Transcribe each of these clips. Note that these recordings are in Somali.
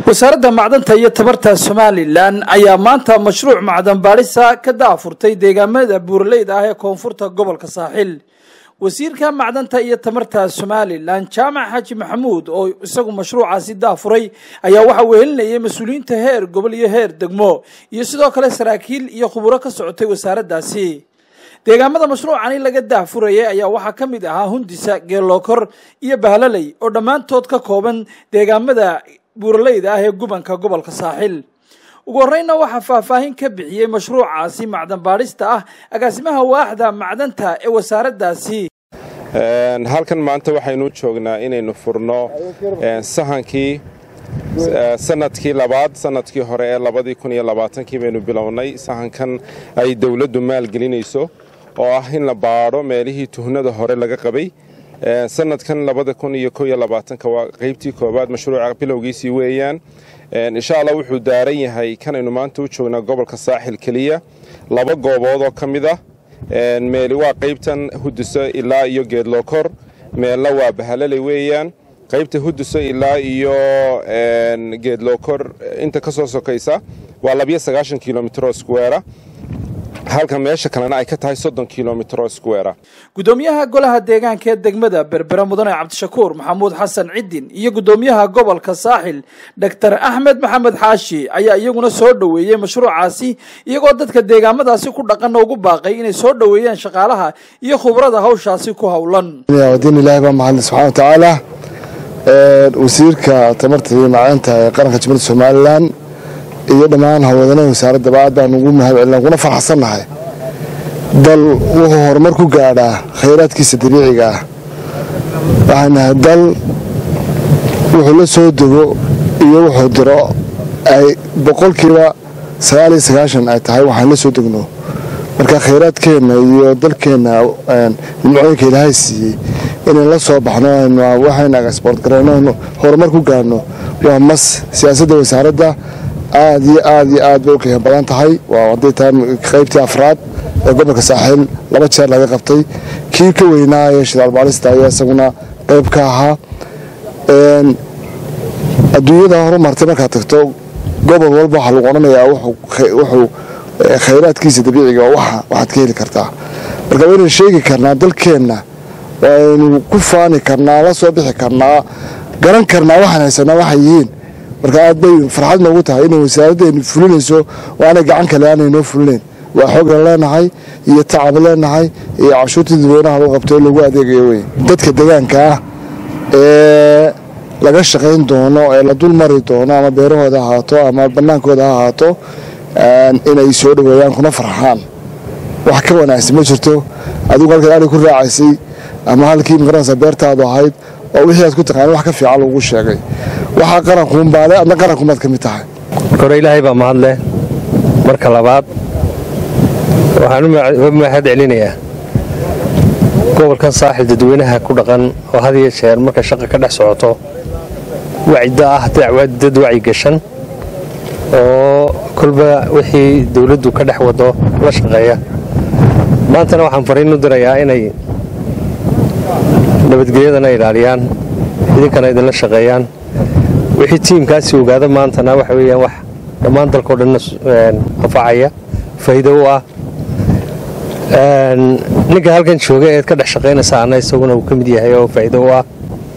wasaaradda macdanta iyo tabarta somalilan ayaa maanta mashruuc macdan baadhisa ka daafurtay deegaamada buuraleyda ah ee koonfurta gobolka saaxil wasiirka macdanta iyo tamarta somalilan jaamac xaaji maxamuud oo isagu mashruucaasi daafuray ayaa waxaa wehelinayay mas-uuliyiinta heer gobol iyo heer degmo iyo sidoo kale saraakiil iyo khuburo ka socotay wasaaraddaasi deegaamada mashruucani laga daafurayay ayaa waxaa ka mid ahaa hundisa geelookor iyo bahlaley oo dhammaantood ka kooban deegaamada buuraleyda ah ee gubanka gobolka saaxil ugu horreynna waxaa faahfaahin ka bixiyey mashruucaasi macdan baadhista ah agaasimaha waaxda macdanta ee wasaaraddaasi halkan maanta waxaynu joognaa inaynu furno sahankii sanadkii labaad sanadkii hore ee labadii kun iyo labaatankii baynu bilownay sahankan ay dowladdu maalgelinayso oo ah in la baadho meelihii tuhnada hore laga qabay sanadkan labada kun iyo ko iyo labaatanka waa qaybtii koowaad mashruuca bilowgiisii weeyaan insha allah wuxuu daaran yahay kanaynu maanta u joognaa gobolka saaxil keliya laba goobood oo ka mid ah meeli waa qaybtan huduso ilaa iyo geedlookor meelna waa bahalaley weeyaan qaybta huduso ilaa iyo geedlookor inta ka soo sokaysa waa labiyo sagaashan kilomitro squera halka meesha kalena ay ka tahay soddon kilomitro squera gudoomiyaha golaha deegaanka ee degmada berbera mudane cabdishakuur maxamuud xasan cidin iyo gudoomiyaha gobolka saaxil doctor axmed maxamed xaashi ayaa iyaguna soo dhoweeyey mashruucaasi iyagoo dadka deegaamadaasi ku dhaqana ugu baaqay inay soo dhoweeyaan shaqaalaha iyo khubrada hawshaasi ku howlan diin ilaahi baa mahadle subxana wa tacaala wasiirka tamarta iyo macdanta ee qaranka jumhuuriyadda somalilan iyo dhammaan hawlwadanaha wasaaradaba aad baan ugu mahad celina kuna faraxsannahay dal wuxuu horumar ku gaadhaa khayraadkiisa dabiiciga ah waxaan nahay dal wuxuu la soo dego iyo wuxuu diro ay boqolkiiba sagaal iyo sagaashan ay tahay waxaan la soo degno marka khayraadkeenna iyo dalkeenna nimcooyinka ilaahay siiyey inaan la soo baxno waxayna exboort garayno horumar ku gaadhno waa mas siyaasadda wasaaradda aad iyo aad iyo aad bay u qiimo badan tahay waa hadday tahay qaybtii afraad ee gobolka saaxiil laba jeer laga qabtay kii ka weynaa ee shidaal baalista ayaa isaguna qayb ka ahaa adduunyada horumartay markaad tagto gobol walba waxaa lagu odhanayaa wuxuu khayraadkiisa dabiiciga waxaad ka heli kartaa marka waynu sheegi karnaa dalkeenna waynu ku faani karnaa la soo bixi karnaa garan karnaa waxaan haysanaa waxay yihiin marka aad bay farxad noogu tahay inay wasaaraddeenu fulinayso oo aanay gacan kale aanay noo fulinayn waa xoogan leenahay iyo tacab leenahay iyo cashuurtii dadweynaha loo qabto oo lagu adeegayo wey dadka deegaanka ah ee laga shaqayn doono ee la dul mari doono ama beerahooda ahaato ama bannaankooda ha ahaato inay soo dhoweeyaan kuna farxaan wax ka wanaagsan ma jirto adigu halkaad ari ku raacaysay ama halkii magaranaysa beertaadu ahayd oo wixii aad ku taqaana wax ka fiican lagu sheegay waxaa qarankuunbaale adna qarankumaad ka mid tahay marka hore ilaahay baa mahadleh marka labaad waxaan u mahad celinayaa gobolkan saaxil dadweynaha ku dhaqan oo had iyo jeer marka shaqa ka dhex socoto wacida ah dad wacyi gashan oo kolba wixii dawladdu ka dhex wado la shaqeeya maantana waxaan fariin u dirayaa inay nabadgelyadana ilaaliyaan idinkana idinla shaqeeyaan wixii tiimkaasi ogaada maantana waxa weeyaan wax dhammaan dalkao dhanna anfacaya faa'iido u ah ninka halkan jooga eed ka dhex shaqaynaysaana isaguna uu ka mid yahay oo faa'iido u ah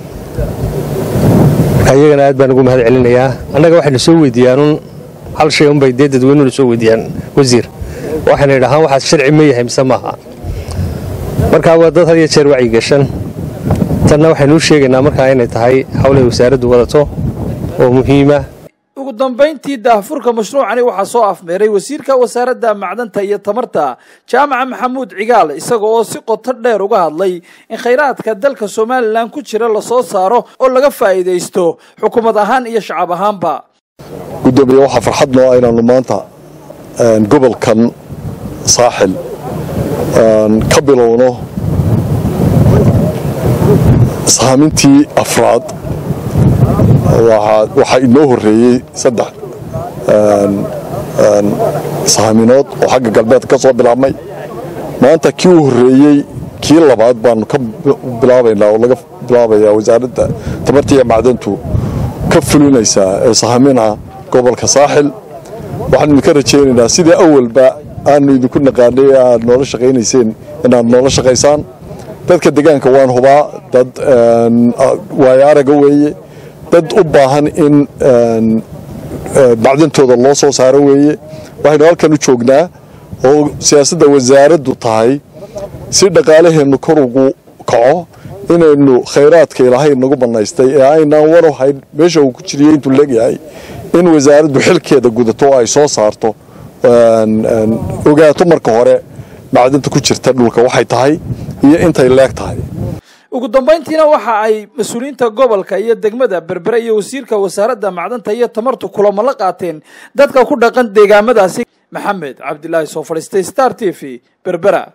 marka iyagana aad baan ugu mahad celinayaa annaga waxaynu soo weydiiyaanun hal shay unbay dee dadweynuhuna soo weydiiyaan wasiir waxayna idhahaan waxaas sharci ma yahay mise maaha markaa waa dad had iyo jeer wacyi gashan tanna waxaynu u sheegaynaa markaa inay tahay hawlay wasaaraddu wadato oo muhiima ugu dambayntii daahfurka mashruucani waxaa soo afmeeray wasiirka wasaaradda macdanta iyo tamarta jaamaca maxamuud cigaal isaga oo si qoto dheer uga hadlay in khayraadka dalka somalilan ku jira lasoo saaro oo laga faa'iidaysto xukuumad ahaan iyo shacab ahaanba gudoomiye waxaa farxad noo ah inaannu maanta gobolkan saaxil ka bilowno sahaamintii afraad waxaa inoo horreeyey saddex sahaminood oo xagga galbeed ka soo bilaabmay maanta kii u horreeyey kii labaad baanu ka bilaabaynaa oo laga bilaabaya wasaaradda tamarta iyo macdantu ka fulinaysaa ee sahaminaha gobolka saaxil waxaan idinka rajaynaynaa sidii awalba aanu idinku naqaanay ee aad noola shaqaynayseen inaad noola shaqaysaan dadka deegaanka waan hubaa dad waayo araga weeye dad u baahan in bacdintooda loo soo saaro weeye waxaynu halkan u joognaa oo siyaasadda wasaaraddu tahay si dhaqaalaheennu kor ugu kaco inaynu khayraadka ilaahay nagu bannaystay ee aynaan warow hayn meesha uu ku jiriyey intuu leegyahay in wasaaraddu xilkeeda gudato oo ay soo saarto ogaato marka hore macdinta ku jirta dhulka waxay tahay iyo intay leeg tahay ugu dambayntiina waxa ay mas-uuliyiinta gobolka iyo degmada berbere iyo wasiirka wasaaradda macdanta iyo tamartu kulamo la qaateen dadka ku dhaqan deegaamadaasi maxamed cabdilaahi soo fadhiistay star t v berbera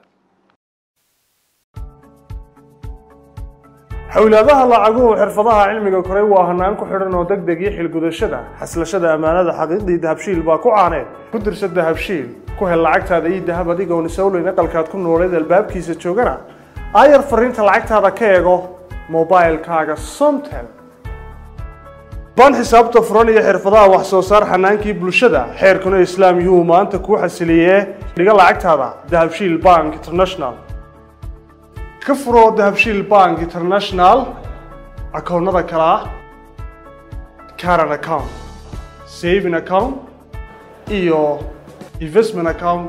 xowlaadaha lacaguhu xirfadaha cilmiga koray waa hanaan ku xidhan oo deg deg iyo xilgudashada xaslashada ammaanada xaqiiqdii dahabshiil baa ku caaneed ku dirsa dahabshiil ku hel lacagtaada iyo dahab adigoon isawleyn aqalkaad ku nooleed albaabkiisa joogana aayar fariinta lacagtaada ka eego mobilkaaga somtel baan xisaabta furan iyo xirfadaha wax soo saar xanaankii bulshada xeerkuna islaam yuhu maanta kuu xasiliyee dhiga lacagtaada dahabshiil bank international ka furo dahabshiil bank international akoonnada kale ah caran account saving account iyo investment account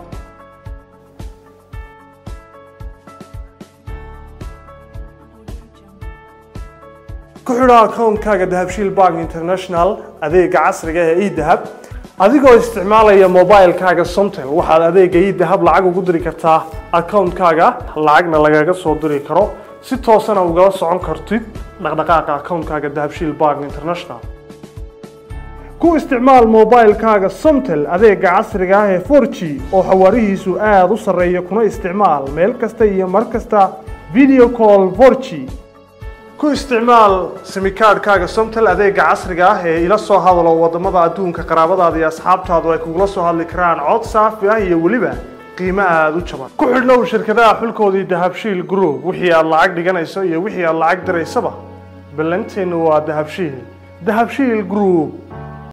ku xidho akoonkaaga dahabshiil bank international adeega casriga ee edahab adigoo isticmaalaya mobilkaaga somtel waxaad adeega edahab lacag ugu diri kartaa akoonkaaga lacagna lagaga soo diri karo si toosana ugala socon kartid dhaqdhaqaaqa akoonkaaga dahabshiil bank international ku isticmaal mobilkaaga somtel adeega casriga ah ee 4g oo xawaarihiisu aada u sarreeya kuna isticmaal meel kasta iyo mar kasta video call 4g ku isticmaal simikaadhkaaga somtel adeega casriga ah ee ila soo hadalo wadamada adduunka qaraabadaada iyo asxaabtaadu ay kugula soo hadli karaan cod saafi ah iyo weliba qiimo aada u jaban ku xidhnow shirkadaha xulkoodii dahabshiil group wixii aad lacag dhiganayso iyo wixii aad lacag diraysaba ballanteennu waa dahabshiil dahabshiil group